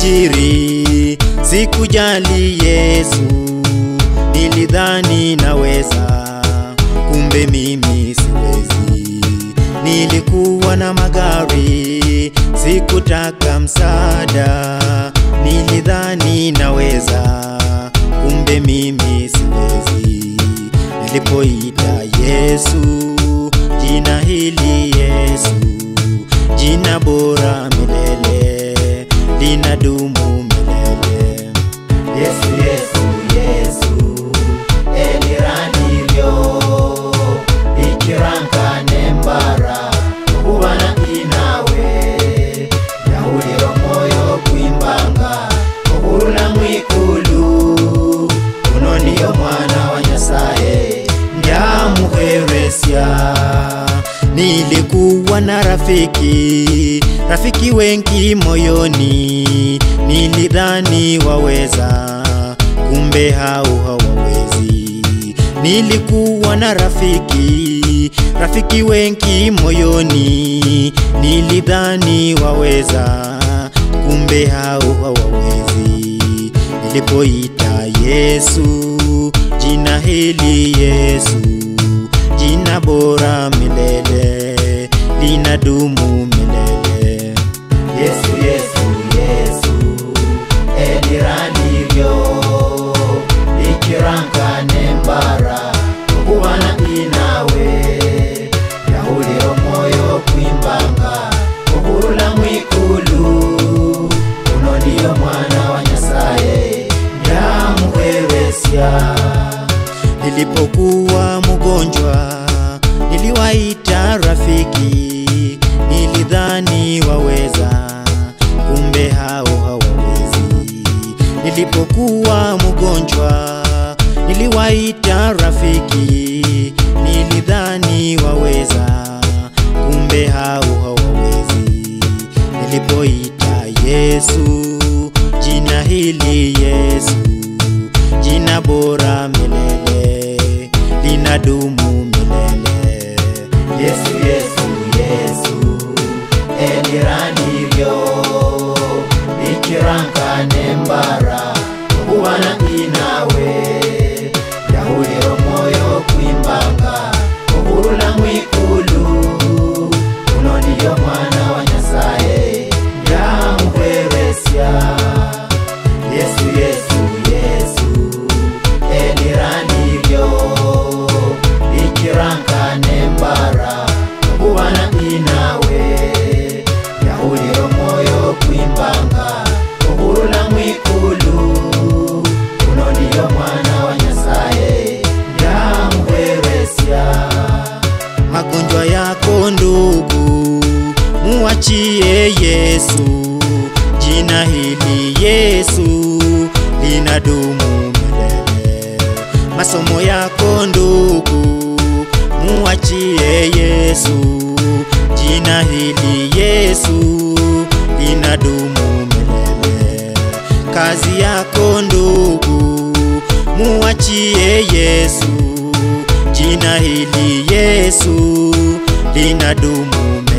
alfajiri, sikujali Yesu, nilidhani naweza, kumbe mimi siwezi. Nilikuwa na magari, sikutaka msaada, nilidhani naweza, kumbe mimi siwezi. Nilipoita Yesu, jina hili Yesu, jina bora milele, linadumu milele. Yesu, Yesu, Yesu, eliranilyo ikiranka nembara kubana inawe yahuliro moyo kwimbanga ohulula mwikulu uno niyo mwana wa nyasaye ndyamuheresya nilikuwa na rafiki rafiki wengi moyoni nilidhani waweza kumbe hao hawawezi nilikuwa na rafiki rafiki wengi moyoni nilidhani waweza kumbe hao hawawezi nilipoita yesu jina hili yesu jina bora milele linadumu milele yesu yesu yesu eliranilyo ikiranka nembara okubana inawe yahuliro moyo kwimbanga okulula mwikulu uno niyo mwana wa nyasaye ndyamuheresya nilipokuwa mgonjwa niliwaita rafiki nilidhani waweza kumbe hao hawawezi nilipokuwa mgonjwa niliwaita rafiki nilidhani waweza kumbe hao hawawezi nilipoita yesu jina hili yesu jina bora milele linadumu milele yesu yesu yesu eliranilyo ikiranka nembara okuwana inawe yahuliro moyo kwimbanga okulula mwikulu uno niyo mwana wa nyasaye ndyamuheresya yesu yesu yesu eliranilyo ikiranka nembara okubana inawe yahuliro moyo kwimbanga okulula mwikulu uno niyo mwana wa nyasaye ndyamuheresya magonjwa yako ndugu muachie yesu jina hili yesu linadumu milele masomo yako ndugu muachie yesu jina hili yesu linadumu milele kazi yako ndugu muachie yesu jina hili yesu linadumu milele